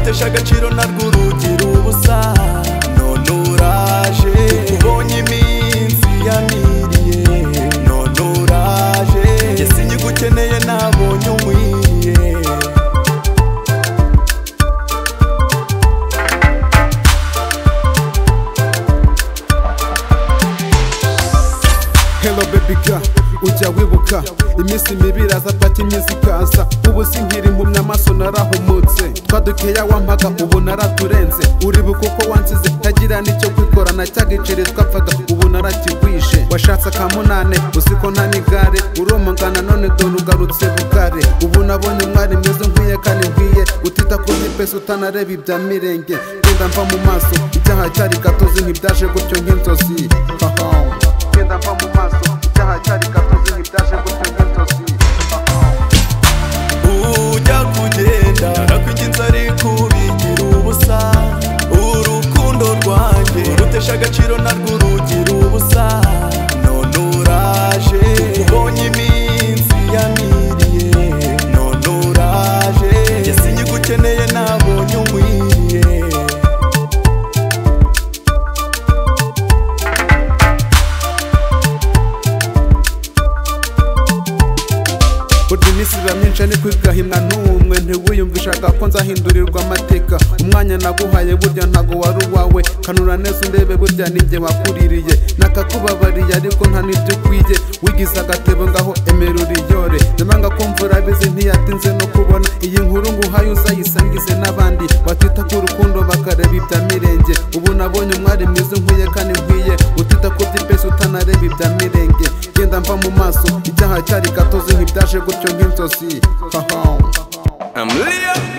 Urusha agaciro narwo urugira ubusa none uraje ubonye iminsi yamiriye none uraje njye sinyigukeneye nabonye umwiriye Hello baby girl ujya wibuka iminsi mibi iraza pati imyiza ikaza ubu sinkiri impumyi amaso narahumutse twadukeya wampaga ubu naraturenze uribu kuko wansize ntagira n'icyo kwikorana cyagiciri twapfaga ubu narakigwije washatse akamunane uzi ko nta n'igare uromongana none dore ugarutse bugare ubu nabonye umwari mwiza nkwiye kandi nkwiye utita kuri pesa utanareba ibya mirenge genda mva mu maso icyaha cyari gatozi ntibyaje gutyo nk'inzozi hahaha genda mva mu maso icyaha cyari gatozi ntibyaje gutyo nk'inzozi ujya kugenda nakwinginze ariko ubigira ubusa urukundo rwanjye rutesha agaciro narwo urugira ubusa none uraje ubonye iminsi yamiriye none uraje njye sinyigukeneye nabonye umwiriye burya iminsi iba myinshi ariko igahimwa n'umwe ntiwiyumvishaga ko nzahindurirwa amateka umwanya naguhaye burya ntago wari uwawe kanura neza undebe burya ninjye wakuririye nakakubabariye ariko nta n'ibyo ukwiye wigize agatebo ngaho emera uriyore nyamanga ko mvura abizi ntiyatinze no kubona iyi nkuru nguhaye uzayisangize n'abandi batita ku rukundo bakareba ibya mirenge ubu nabonye umwari mwiza nkwiye kandi nkwiye utita ku by'ipesi utanareba ibya mirenge genda mva mu maso icyaha cyari gatozi ntibyaje gutyo nk'inzozi haha I'm Leo